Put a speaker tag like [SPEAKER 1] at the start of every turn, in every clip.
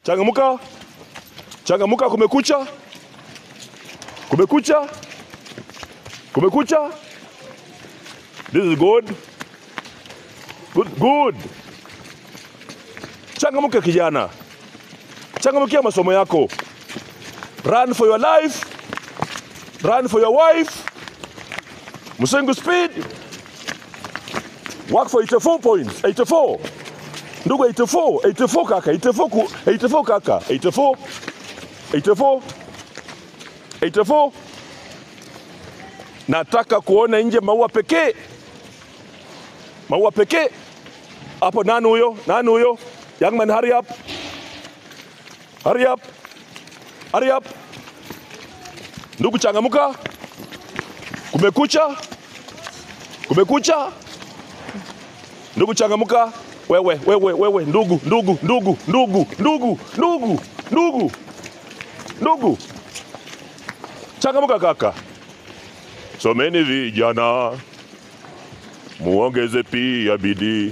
[SPEAKER 1] Changamuka, changamuka, kumekucha, kumekucha, kumekucha. This is good. Good, good. Changamuka kijana, changamukia masomo yako. Run for your life, run for your wife. Musengu speed. Work for 84 points. 84. Ndugu 84, 84 kaka, 84 ku, 84 kaka, 84. 84. 84. Nataka kuona nje maua pekee. Maua pekee. Hapo nani huyo? Nani huyo? Young man hurry up. Hurry up. Hurry up. Ndugu changamuka. Kumekucha. Kumekucha. Ndugu changamuka. Wewe, wewe, wewe, ndugu, ndugu, ndugu, ndugu, ndugu, ndugu, ndugu, ndugu. Changamuka kaka. Someni vijana, muongeze pia bidii.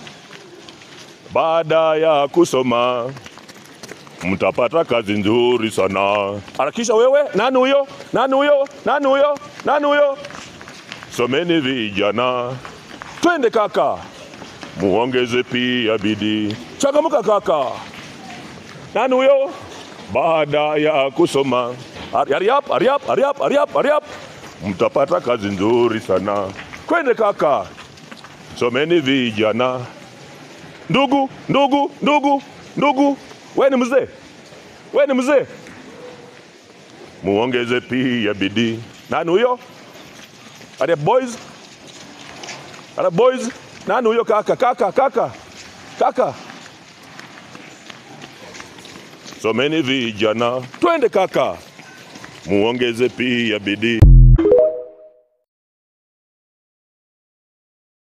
[SPEAKER 1] Baada ya kusoma mtapata kazi nzuri sana. Harakisha wewe, nani huyo? Nani huyo? Nani huyo? Nani huyo? Someni vijana, twende kaka, muongeze pia bidii. Changamuka kaka. Nani huyo? Baada ya kusoma, hurry up, hurry up, hurry up, hurry up, hurry up, mtapata kazi nzuri sana. Kwende kaka, someni vijana. Ndugu, ndugu, ndugu, ndugu, we ni mzee, we ni mzee, muongeze pia bidii. Nani huyo? Are boys? Are boys? Nani huyo kaka? Kaka, kaka, kaka. Someni vijana, twende kaka, muongeze pia bidii.